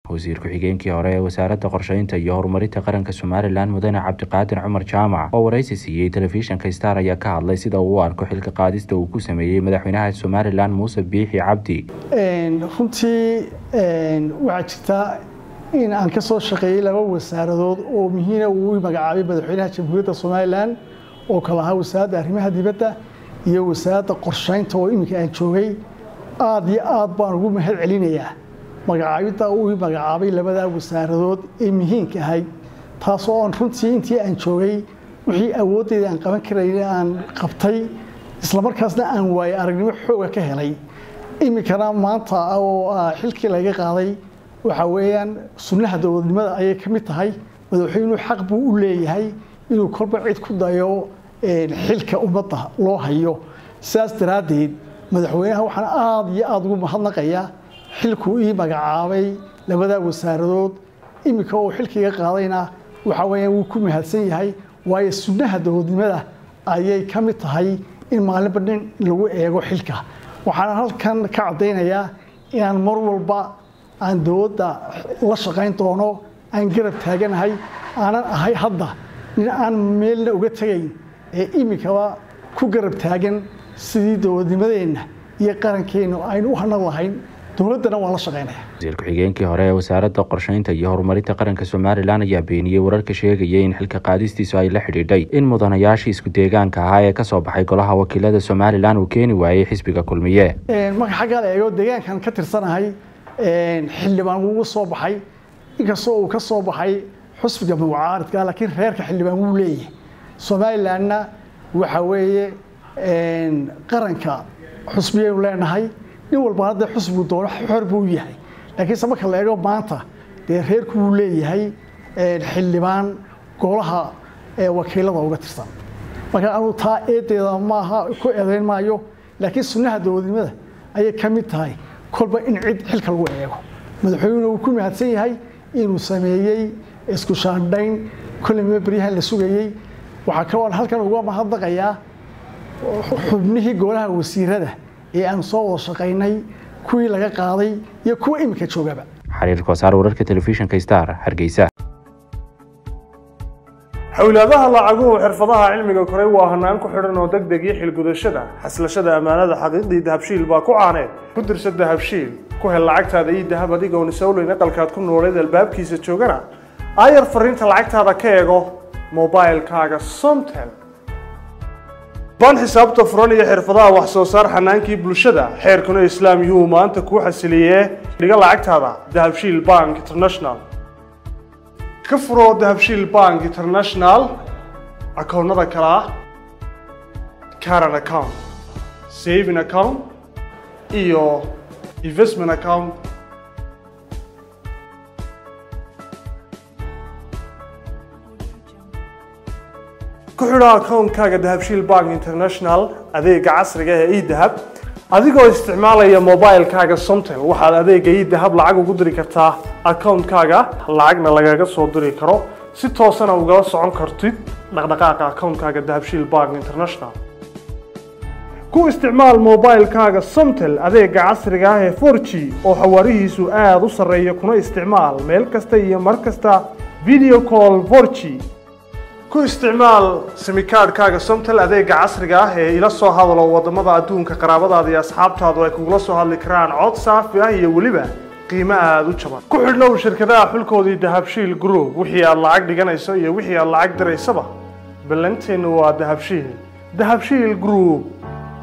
wasiir ku-xigeenkii hore ee wasaaradda qorsheynta iyo horumarinta qaranka somalilan mudane cabdiqaadir cumar jaamac oo waraysi siiyey telefishinka star ayaa ka hadlay sida uu u arko xilka qaadista uu ku sameeyey madaxweynaha somalilan muuse biixi cabdi runtii waxaa jirta in aan ka soo shaqeeyey laba wasaaradood oo muhiina uu magacaabay madaxweynaha jamhuuriyadda somalilan oo kala ahaa wasaaradda arrimaha dibadda iyo wasaaradda qorsheynta oo iminka aan joogay aada iyo aad baan ugu mahad celinayaa magacaabidda uu magacaabay labadaa wasaaradood ee muhiimka ahayd taasoo aan runtii intii aan joogay wixii awooddeeda aan qaban karayna aan qabtay islamarkaasna aan waaye aragnimo xooga ka helay iminkana maanta oo xilkii laga qaaday waxa weeyaan sunnaha dowladnimada ayay ka mid tahay madaxweynuhu xaq buu u leeyahay inuu kolba cid ku dayo xilka ummadda loo hayo sidaas daraaddeed madaxweynaha waxaan aada iyo aada ugu mahadnaqayaa xilkuu ii magacaabay labadaa wasaaradood iminka uu xilkiga qaadayna waxa weeyaan wuu ku mahadsan yahay waayo sunnaha dowladnimada ayay ka mid tahay in maalinba nin lagu eego xilka waxaan halkan ka caddaynayaa inaan mar walba aan dowladda la shaqayn doono aan garab taaganahay aanan ahay hadda nin aan meelna uga tegayn ee iminkaba ku garab taagan sidii dowladnimadeenna iyo qarankeennu aynu u hanag lahayn dowladdana waan la shaqaynaya wasiir ku-xigeenkii hore ee wasaaradda qorsheynta iyo horumarinta qaranka somalilan ayaa beeniyey wararka sheegaya in xilka qaadistiisu ay la xidhiidhay in mudanayaashii isku deegaanka ahaa ee kasoo baxay golaha wakiilada somalilan uu keeni waayey xisbiga kulmiye marka xaggaa la eego deegaankan ka tirsanahay xildhibaan wuu soo baxay inkastoo uu ka soo baxay xusbiga mucaaridka laakiin reerka xildhibaan wuu leeyahay somalilanna waxa weeye qaranka xusbiyaynu leenahay nin walbana dee xusbigu doono xor buu yahay laakiinse marka la eego maanta dee reerku wuu leeyahay xildhibaan golaha wakiilada uga tirsan marka anuu taa eedeeda maaha ku eedayn maayo laakiin sunnaha dowladnimada ayay ka mid tahay kolba in cid xilka lagu eego madaxweynuna wuu ku mahadsan yahay inuu sameeyey isku shaandhayn kolleyma beryahan la sugayey waxaa kaloo halkan uga mahadnaqayaa xubnihii golaha wasiirada ee aan soo wada shaqaynay kuwii laga qaaday iyo kuwa iminka joogaba xariir koosaar wararka telefishinka star hargeysa xowlaadaha lacaguhu xirfadaha cilmiga koray waa hanaan ku xidhan oo deg deg iyo xilgudashada xaslashada ammaanada xaqiiqdii dahabshiil baa ku caaneed ku dirsa dahabshiil ku hel lacagtaada iyo dahab adigoon isowleyn aqalkaad ku nooleed albaabkiisa joogana aayar fariinta lacagtaada ka eego mobilkaaga somtel baan xisaabta furan iyo xirfadaha wax soo saar xanaankii bulshada xeerkuna islaam yuu maanta kuu xasiliyee dhiga lacagtaada dahabshiil bank international ka furo dahabshiil bank international akoonnada kale ah caran account saving account iyo investment account ku xidho akoonkaaga dahabshiil bank international adeega casriga ee edahab adigoo isticmaalaya mobilkaaga somtel waxaad adeega edahab lacag ugu diri kartaa akoonkaaga lacagna lagaga soo diri karo si toosana ugala socon kartid dhaqdhaqaaqa akoonkaaga dahabshiil bank international ku isticmaal mobilkaaga somtel adeega casriga ah ee forg oo xawaarihiisu aada u sarreeya kuna isticmaal meel kasta iyo mar kasta video call forg ku isticmaal simikaadhkaaga somtel adeega casriga ah ee ila soo hadalo wadamada adduunka qaraabadaada iyo asxaabtaadu ay kugula soo hadli karaan cod saafi ah iyo weliba qiimo aada u jaban ku xidhnow shirkadaha xulkoodii dahabshiil group wixii aad lacag dhiganayso iyo wixii aad lacag diraysaba ballanteennu waa dahabshiil dahabshiil group